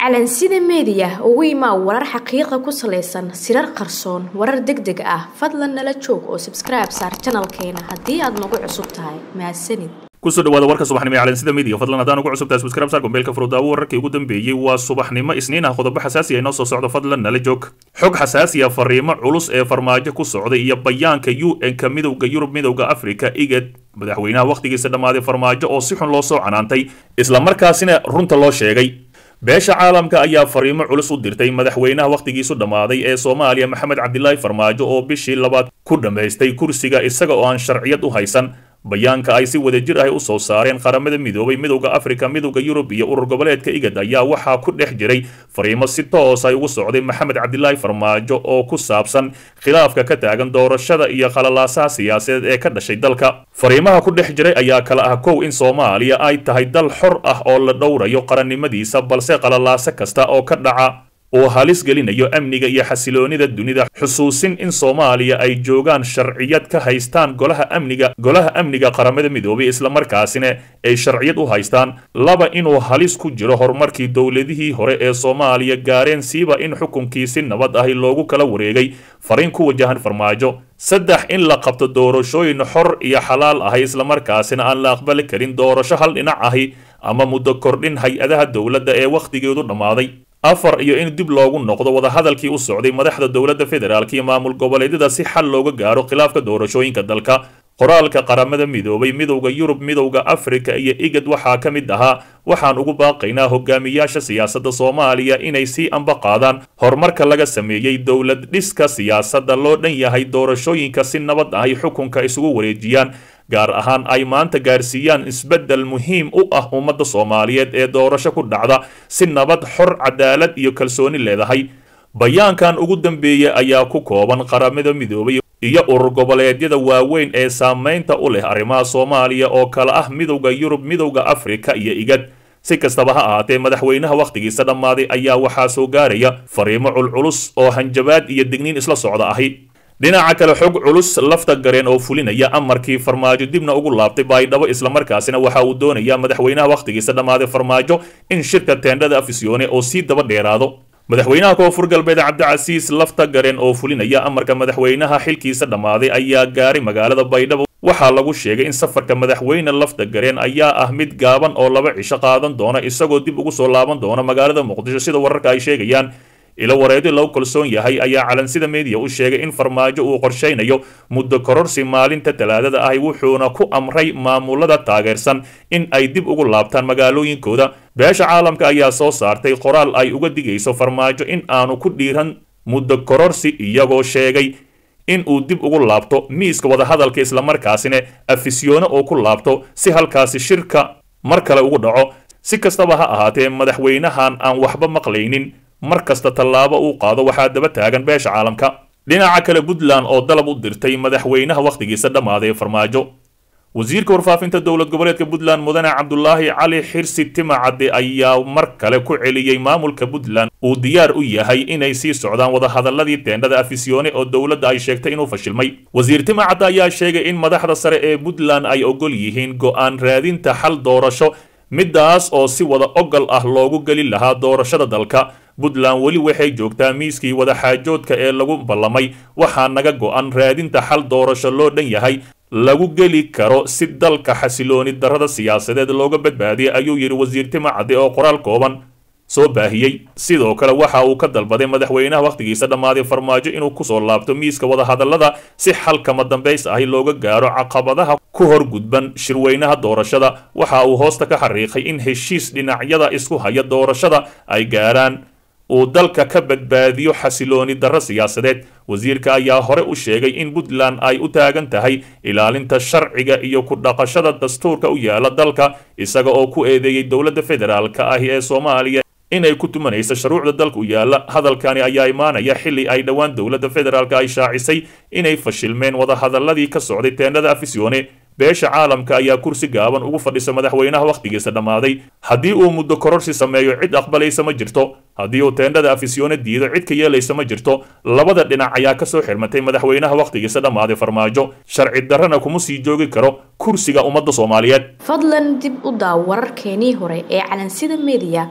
calansida meediya ugu imaa warar xaqiiqa ku salaysan sirar qarsoon warar deg deg ah fadlan nala joog oo sabskribe saar janalkeena haddii aad nagu cusub tahay mahadsanid kusoo dhawaada warka subaxnimo ee calansida media fadlan haddaan ugu cusubtahay subscribe saar gombeelka furudaawo wararkii ugu dambeeyey waa subaxnimo isniin ah qodobo xasaasi ah inoo soo socdo fadlan nala joog xog xasaasi ah fariimo culus ee farmaajo ku socday iyo bayaanka u n-ka midowda yurub midowda africa igad madaxweynaha wakhtigiisa dhammaaday farmaajo oo si xun loo soo canaantay islamarkaasina runta loo sheegay beesha caalamka ayaa fariimo culus u dirtay madaxweynaha wakhtigiisu dhammaaday ee soomaaliya maxamed cabdilaahi farmaajo oo bishii labaad ku dhammaystay kursiga isaga oo aan sharciyad u haysan bayaanka ay si wadajir ah u soo saareen qaramada midoobay midowda afrika midowda yurub iyo urur goboleedka igad ayaa waxaa ku dhex jiray fariimo si toos ay ugu socday maxamed cabdilaahi farmaajo oo ku saabsan khilaafka ka taagan doorashada iyo qalalaasaha siyaasadeed ee ka dhashay dalka fariimaha ku dhex jiray ayaa kala ah kow in soomaaliya ay tahay dal xor ah oo la dhowrayo qarannimadiisa balse qalalaaso kasta oo ka dhaca uu halis gelinayo amniga iyo xasiloonida dunida xusuusin in soomaaliya ay joogaan sharciyad ka haystaan golaha amniga golaha amniga qaramada midoobay islamarkaasina ay sharciyad u haystaan laba inuu halis ku jiro horumarkii dowladihii hore ee soomaaliya gaareen siiba in xukunkii si nabad ahi loogu kala wareegay fariin ku wajahan farmaajo saddex in la qabto doorashooyin xor iyo xalaal ahi islamarkaasina aan la aqbali karin doorasho hal dhinac ahi ama muddo kordhin hay-adaha dowladda ee wakhtigeedu dhammaaday afar iyo in dib loogu noqdo wadahadalkii u socday madaxda dowladda federaalk iyo maamul goboleedyada si xal looga gaaro khilaafka doorashooyinka dalka qoraalka qaramada midoobay midowda yurub midowda afrika iyo igad waxaa ka mid ahaa waxaan ugu baaqaynaa hogaamiyaasha siyaasadda soomaaliya inay sii amba qaadaan horumarka laga sameeyey dowlad dhiska siyaasadda loo dhan yahay doorashooyinka si nabad ahay xukunka isugu wareejiyaan gaar ahaan ay maanta gaarsiiyaan isbeddel muhiim u ah ummadda soomaaliyeed ee doorasho ku dhacda si nabad xor cadaalad iyo kalsooni leedahay bayaankan ugu dambeeya ayaa ku kooban qaramada midoobay iyo urur goboleedyada waaweyn ee saamaynta u leh arrimaha soomaaliya oo kale ah midowda yurub midowda afrika iyo igad si kastaba ha ahaatee madaxweynaha wakhtigiisa dhammaaday ayaa waxaa soo gaaraya fariimo culculus oo hanjabaad iyo digniin isla socda ahi dhinaca kale xog culus lafta gareen oo fulinaya amarkii farmaajo dibna ugu laabtay baydhabo islamarkaasina waxa uu doonayaa madaxweynaha wakhtigiisa dhammaaday farmaajo in shirka teendhada afisyoone oo sii daba dheeraado madaxweynaha koonfur galbeed cabdicasiis lafta gareen oo fulinaya amarka madaxweynaha xilkiisa dhammaaday ayaa gaaray magaalada baydhabo waxaa lagu sheegay in safarka madaxweyne lafta gareen ayaa ah mid gaaban oo laba cisho qaadan doona isagoo dib ugu soo laaban doona magaalada muqdisho sida wararka ay sheegayaan ilo wareedi lagu kalsoon yahay ayaa calansida meediya u sheegay in farmaajo uu qorshaynayo muddo kororsi maalinta talaadada ahi wuxuuna ku amray maamulada taageersan in ay dib ugu laabtaan magaalooyinkooda beesha caalamka ayaa soo saartay qoraal ay uga digayso farmaajo in aanu ku dhiiran muddo kororsi iyagoo sheegay in uu dib ugu laabto miiska wadahadalka islamarkaasina afisyoone oo ku laabto si halkaasi shirka mar kale ugu dhaco si kastaba ha ahaatee madaxweynahan aan waxba maqlaynin mar kasta tallaabo uu qaado waxaa daba taagan beesha caalamka dhinaca kale puntland oo dalab u dirtay madaxweynaha wakhtigiisa dhammaaday farmaajo wasiirka warfaafinta dowlad goboleedka puntland mudane cabdulaahi cali xirsi timacadde ayaa mar kale ku celiyey maamulka puntland uu diyaar u yahay inay sii socdaan wadahadaladii teendhada afisyoone oo dowladda ay sheegtay inuu fashilmay wasiir timacadde ayaa sheegay in madaxda sare ee puntland ay ogol yihiin go'aan raadinta xal doorasho midaas oo si wada ogol ah loogu geli lahaa doorashada dalka puntland weli waxay joogtaa miiskii wadaxaajoodka ee lagu ballamay waxaa naga go'an raadinta xal doorasho loo dhan yahay lagu geli karo si dalka xasilooni darrada siyaasadeed looga badbaadiyay ayuu yidhi wasiir timacadde oo qoraal kooban soo baahiyey sidoo kale waxa uu ka dalbaday madaxweynaha wakhtigiisa dhammaaday farmaajo inuu kusoo laabto miiska wadahadallada si xalkama dambays ahi looga gaaro caqabadaha ku hor gudban shirweynaha doorashada waxa uu hoosta ka xariiqay in heshiis dhinacyada isku haya doorashada ay gaaraan uu dalka ka badbaadiyo xasilooni darro siyaasadeed wasiirka ayaa hore u sheegay in puntland ay u taagan tahay ilaalinta sharciga iyo ku dhaqashada dastuurka u yaala dalka isaga oo ku eedeeyey dowladda federaalka ahi ee soomaaliya inay ku tumanaysa shuruucda dalka u yaala hadalkani ayaa imaanaya xilli ay dhowaan dowladda federaalka ay shaacisay inay fashilmeen wadahadaladii ka socday teendhada afisyoone beesha caalamka ayaa kursi gaaban ugu fadhisa madaxweynaha wakhtigiisa dhammaaday haddii uu muddo kororsi sameeyo cid aqbalaysa ma jirto haddii uu teendhada afisyoone diido cid ka yeelaysa ma jirto labada dhinac ayaa ka soo xirmatay madaxweynaha wakhtigiisa dhammaaday farmaajo sharci darrana kuma sii joogi karo kursiga ummadda soomaaliyeed fadlan dib u daaw wararkeenii hore ee calansida meediya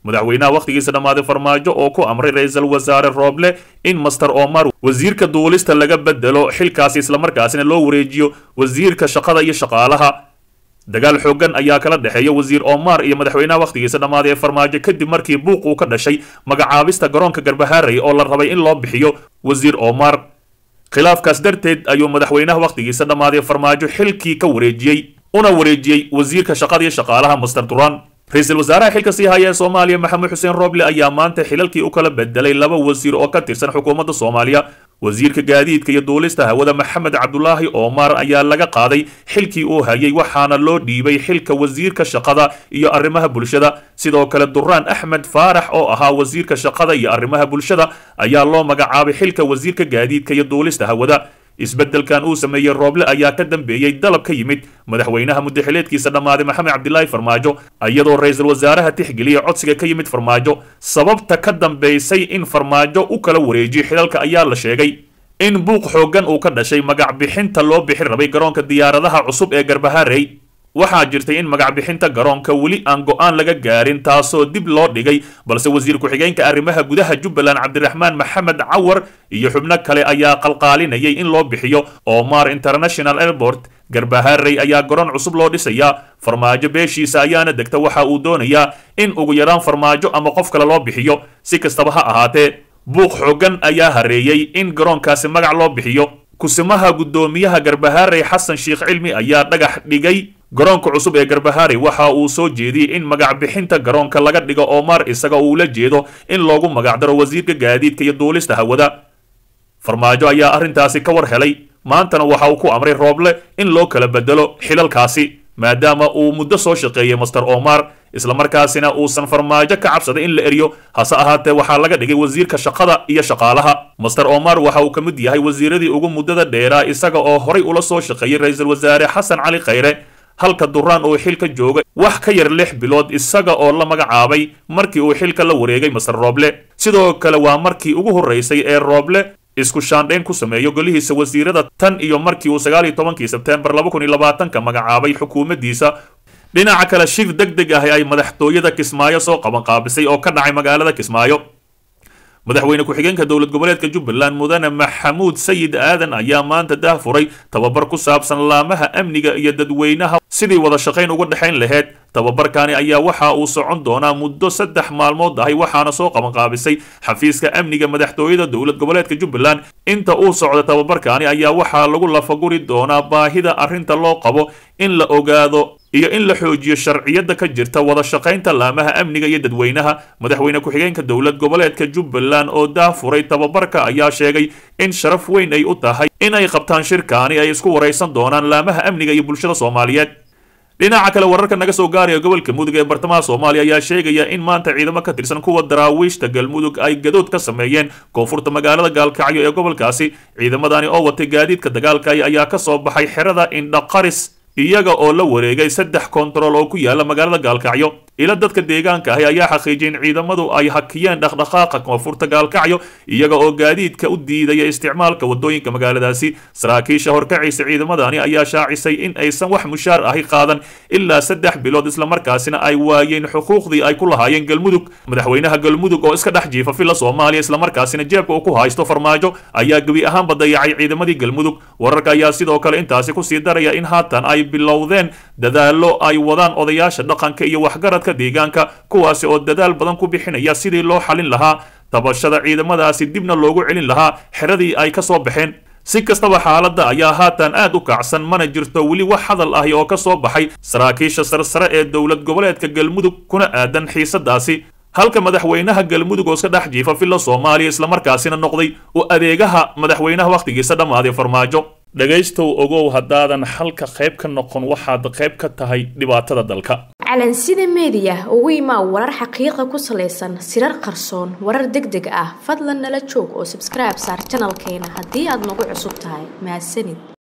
madaxweynaha wakhtigiisa dhammaaday farmaajo oo ku amray ra-iisul wasaare rooble in master omar wasiirka duulista laga bedelo xilkaasi islamarkaasina loo wareejiyo wasiirka shaqada iyo shaqaalaha dagaal xoogan ayaa kala dhexeeya wasiir omar iyo madaxweynaha wakhtigiisa dhammaaday ee farmaajo kadib markii buuq uu ka dhashay magacaabista garoonka garbahaarey oo la rabay in loo bixiyo wasiir omar khilaafkaas darteed ayuu madaxweynaha wakhtigiisa dhammaaday farmaajo xilkii ka wareejiyey una wareejiyey wasiirka shaqada iyo shaqaalaha master duran ra-iisul wasaaraha xilka sii haya ee soomaaliya maxamed xuseen rooble ayaa maanta xilalkii u kala bedelay laba wasiir oo ka tirsan xukuumadda soomaaliya wasiirka gaadiidka iyo duulista hawada maxamed cabdulaahi omar ayaa laga qaaday xilkii uu hayay waxaana loo dhiibay xilka wasiirka shaqada iyo arrimaha bulshada sidoo kale duraan axmed faarax oo ahaa wasiirka shaqada iyo arrimaha bulshada ayaa loo magacaabay xilka wasiirka gaadiidka iyo duulista hawada isbeddelkan uu sameeyey rooble ayaa ka dambeeyey dalab ka yimid madaxweynaha muddaxileedkiisa dhammaaday maxamed cabdilaahi farmaajo iyadoo ra-iisul wasaaraha tixgeliya codsiga ka yimid farmaajo sababta ka dambaysay in farmaajo u kala wareejiyo xilalka ayaa la sheegay in buuq xooggan uu ka dhashay magac bixinta loo bixin rabay garoonka diyaaradaha cusub ee garbahaarey waxaa jirtay in magac bixinta garoonka weli aan go-aan laga gaarin taasoo dib loo dhigay balse wasiir ku-xigeenka arrimaha gudaha jubbaland cabdiraxmaan maxamed cawar iyo xubno kale ayaa qalqaalinayay in loo bixiyo omar international airport garbahaarey ayaa garoon cusub loo dhisayaa farmaajo beeshiisa ayaana degta waxa uu doonayaa in ugu yaraan farmaajo ama qof kale loo bixiyo si kastaba ha ahaatee buuq xooggan ayaa hareeyey in garoonkaasi magac loo bixiyo kusimaha guddoomiyaha garbahaarey xasan sheekh cilmi ayaa dhagax dhigay garoonka cusub ee garbahaarey waxa uu soo jeediyey in magac bixinta garoonka laga dhigo omar isaga uu la jeedo in loogu magacdaro wasiirka gaadiidka iyo duulista hawada farmaajo ayaa arrintaasi ka war helay maantana waxa uu ku amray rooble in loo kala bedelo xilalkaasi maadaama uu muddo soo shaqeeyey master omar islamarkaasina uusan farmaajo ka cabsaday in la eriyo hase ahaatee waxaa laga dhigay wasiirka shaqada iyo shaqaalaha master omar waxa uu ka mid yahay wasiiradii ugu muddada dheeraa isaga oo horay ula soo shaqeeyey ra-iisul wasaare xasan cali khayre halka duraan uu xilka jooga wax ka yar lix bilood isaga oo la magacaabay markii uu xilka la wareegay master rooble sidoo kale waa markii ugu horreysay ee rooble isku shaandhayn ku sameeyo golihiisa wasiirada tan iyo markii uu sagaal iyo tobankii sebteembar laba kun iyo labaatanka magacaabay xukuumaddiisa dhinaca kale shir deg deg ah ay madaxtooyada kismaayo soo qaban qaabisay oo ka dhacay magaalada kismaayo madaxweyne ku-xigeenka dowlad goboleedka jubbaland mudane maxamuud sayid aadan ayaa maanta daah furay tababar ku saabsan laamaha amniga iyo dadweynaha sidii wada shaqayn uga dhexayn laheyd tababarkani ayaa waxa uu socon doonaa muddo saddex maalmood ahay waxaana soo qabanqaabisay xafiiska amniga madaxtooyada dowlad goboleedka jubbaland inta uu socda tababarkani ayaa waxaa lagu lafaguri doonaa baahida arrinta loo qabo in la ogaado iyo in la xoojiyo sharciyada ka jirta wada shaqaynta laamaha amniga iyo dadweynaha madaxweyne ku-xigeenka dowlad goboleedka jubbaland oo daafuray tababarka ayaa sheegay in sharaf weyn ay u tahay in ay qabtaan shirkaani ay isku waraysan doonaan laamaha amniga iyo bulshada soomaaliyeed dhinaca kale wararka naga soo gaaraya gobolka mudug ee bartamaha soomaaliya ayaa sheegaya in maanta ciidamo ka tirsan kuwa daraawiishta galmudug ay gadood ka sameeyeen koonfurta magaalada gaalkacyo ee gobolkaasi ciidamadani oo watay gaadiidka dagaalkay ayaa ka soo baxay xerada indhaqaris iyaga oo la wareegay saddex kontarool oo ku yaala magaalada gaalkacyo ila dadka deegaanka ahi ayaa xaqiijiyay in ciidamadu ay hakiyeen dhaqdhaqaaqa koonfurta gaalkacyo iyaga oo gaadiidka u diidaya isticmaalka wadooyinka magaaladaasi saraakiisha horkacaysa ciidamadani ayaa shaacisay in aysan wax mushaar ahi qaadan ilaa saddex bilood islamarkaasina ay waayeen xuquuqdii ay ku lahaayeen galmudug madaxweynaha galmudug oo iska dhex jiifa filla soomaaliya islamarkaasina jeebka uu ku haysto farmaajo ayaa gebi ahaanba dayacay ciidamadii galmudug wararka ayaa sidoo kale intaasi kusii daraya in haatan ay bilowdeen dadaallo ay wadaan odayaasha dhaqanka iyo waxgaradka deegaanka kuwaasi oo dadaal badan ku bixinaya sidii loo xalin lahaa tabashada ciidamadaasi dibna loogu celin lahaa xeradii ay ka soo baxeen si kastaba xaaladda ayaa haatan aad u kacsan mana jirto weli wax hadal ahi oo ka soo baxay saraakiisha sarsare ee dowlad goboleedka galmudug kuna aadan xiisadaasi halka madaxweynaha galmudug oo iska dhex jiifa filla soomaaliya islamarkaasina noqday u adeegaha madaxweynaha wakhtigiisa dhammaaday farmaajo dhegaystow ogow haddaadan halka qayb ka noqon waxaad qayb ka tahay dhibaatada dalka calansida meediya ugu imaa warar xaqiiqa ku salaysan sirar qarsoon warar deg deg ah fadlan nala joog oo sabskribe saar janalkeena haddii aad nagu cusub tahay mahadsanid